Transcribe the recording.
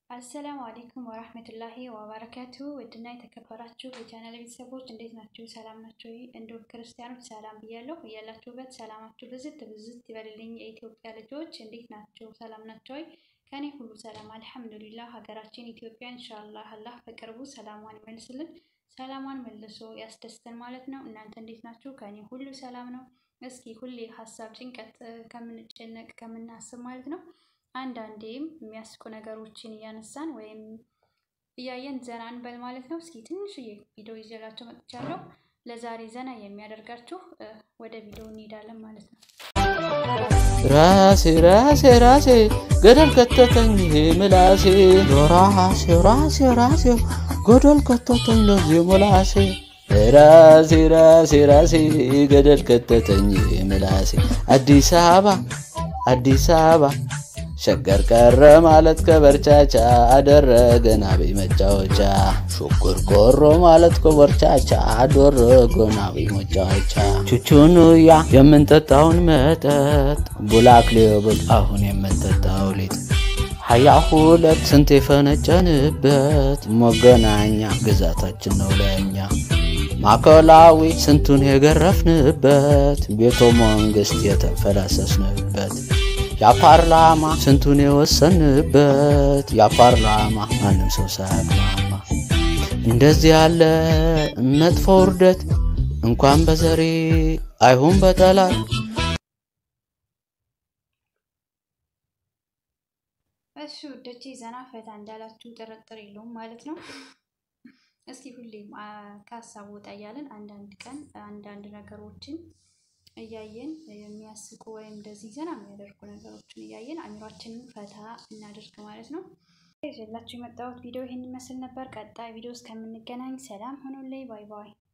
አሰላሙ አሌይኩም ወራህመቱላሂ ወበረካቱ ውድና የተከበራችሁ የቻናል ቤተሰቦች እንዴት ናችሁ? ሰላም ናችሁ? እንዲሁም ክርስቲያኖች ሰላም ብያለሁ። እያላችሁበት ሰላማችሁ ብዝት ብዝት ይበልልኝ። የኢትዮጵያ ልጆች እንዴት ናችሁ? ሰላም ናቸው ወይ? ከኔ ሁሉ ሰላም አልሐምዱሊላህ። ሀገራችን ኢትዮጵያ ኢንሻአላህ አላህ በቅርቡ ሰላሟን ይመልስልን፣ ሰላሟን መልሶ ያስደስተን ማለት ነው። እናንተ እንዴት ናችሁ? ከኔ ሁሉ ሰላም ነው። እስኪ ሁሌ ሀሳብ ጭንቀት ከምንጨነቅ ከምናስብ ማለት ነው አንዳንዴም የሚያስቁ ነገሮችን እያነሳን ወይም እያየን ዘና እንበል ማለት ነው። እስኪ ትንሽዬ ቪዲዮ ይዤላችሁ መጥቻለሁ። ለዛሬ ዘና የሚያደርጋችሁ ወደ ቪዲዮ እንሄዳለን ማለት ነው። ራሴ ራሴ ራሴ ገደል ከተተኝ ምላሴ ራሴ ራሴ ራሴ ገደል ከተተኝ ለዚህ ምላሴ ራሴ ራሴ ራሴ ገደል ከተተኝ ምላሴ አዲስ አበባ አዲስ አበባ ሸገር ቀረ ማለት ከበርቻቻ አደረገን አብይ መጫወቻ ሹኩር ቆሮ ማለት ከበርቻቻ አደረገን አብይ መጫወቻ ቹቹኑያ የምንጠጣውን መጠጥ ቡላክ ሌብል አሁን የምንጠጣው ሊጥ ሀያ ሁለት ስንት የፈነጨንበት መገናኛ ግዛታችን ነው ለእኛ ማዕከላዊ ስንቱን የገረፍንበት ቤተ መንግስት የተፈላሰስንበት የፓርላማ ስንቱን የወሰንበት የፓርላማ ማንም ሰው ሳያግማማ እንደዚህ ያለ መጥፎ ውርደት እንኳን በዘሬ አይሁን በጠላት እሺ ውዶቼ ዘና ፈታ እንዳላችሁ ጥርጥር የለውም ማለት ነው። እስኪ ሁሌም ከሀሳብ ወጣ እያለን አንዳንድ ቀን አንዳንድ ነገሮችን እያየን የሚያስቁ ወይም እንደዚህ ዘና የሚያደርጉ ነገሮችን እያየን አእምሯችንን ፈታ እናደርግ ማለት ነው። ይዤላችሁ የመጣሁት ቪዲዮ ይህን ይመስል ነበር። ቀጣይ ቪዲዮ እስከምንገናኝ ሰላም ሆኖልኝ፣ ባይ ባይ።